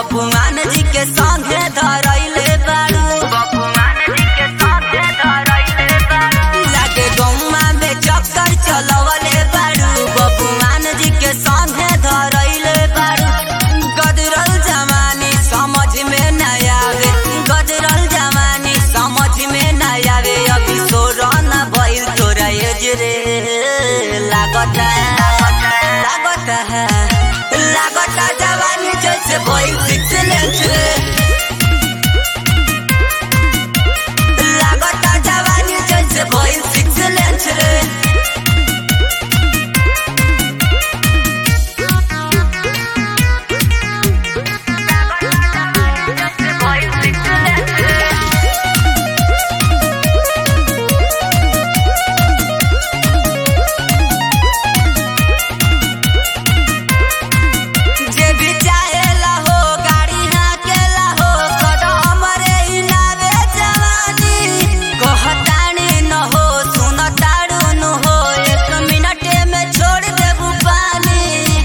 बबुआन जी के संगे धरैले बारू बबुआन जी के संगे धरैले बारू लागे गौवा में चक्कर चलवले बारू बबुआन जी के संगे धरैले बारू गदरल जवानी समझ में न आवे गदरल जवानी समझ में न आवे अभी सोरन भइल तोरा एज रे लागता लागता है लागता जवानी जैसे भइल सिक्स लेंथ रे लागता जवानी जैसे भइल सिक्स लेंथ रे जे भी चाहेला हो गाड़ी हाकेला हो सदा हमरे इनावे जवानी कहतानी न हो सुनताड़ू न हो एक मिनटे में छोड़ देबू पानी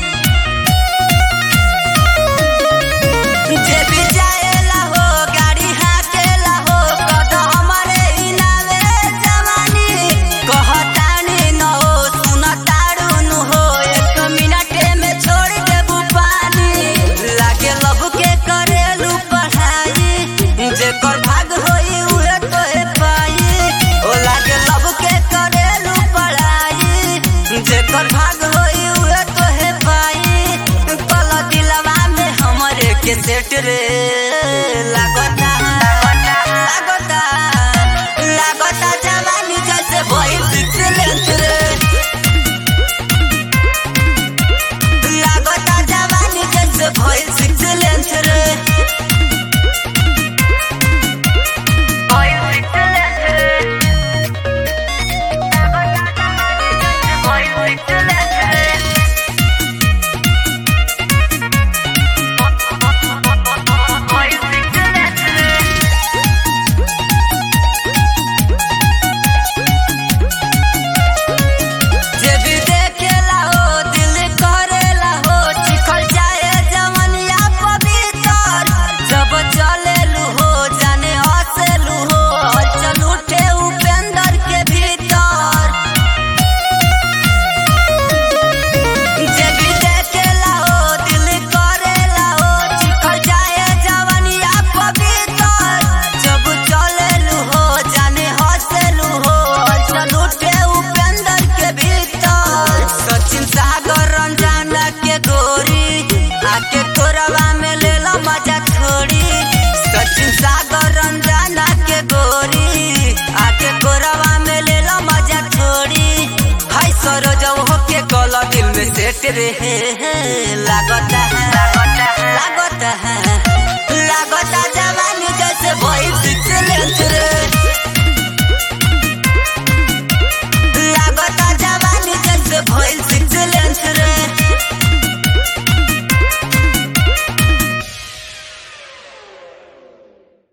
जे भी जाएला हो गाड़ी हाकेला हो सदा हमरे इनावे जवानी कहतानी न हो सुनताड़ू न हो एक मिनटे में छोड़ देबू पानी लागे लब के करेलू पढ़ाई जेकर भाग होई उहे तोहे पाई ओ लागे लब के करेलू पढ़ाई जेकर भाग होई उहे तोहे पाई कल दिलवा में हमरे के सेट रे लागता लागता लागता जवानी जैसे भइल सिक्स लेंथ रे लागता जवानी जैसे भइल सिक्स लेंथ रे भइल सिक्स लेंथ रे भइल सिक्स लेंथ रे भइल सिक्स लेंथ रे जे भी देखेला हो दिल करेला हो चिखल जाए जवनिया पवित्र जब चलेलू हो जाने हंसेलू हो हलचल उठे उपेंद्र के भीतर जे भी देखेला हो दिल करेला हो चिखल जाए जवनिया पवित्र जब चलेलू हो जाने हंसेलू हो हलचल उठे उपेंद्र के भीतर सचिन सागर रंजाना के गोरी आके कोरवा में ले लो मजा थोड़ी सचिन सागर रंजाना के गोरी आके कोरवा में ले लो मजा थोड़ी हाय सरोज हो के कल दिल में सेट रे लागता है लागता है लागता है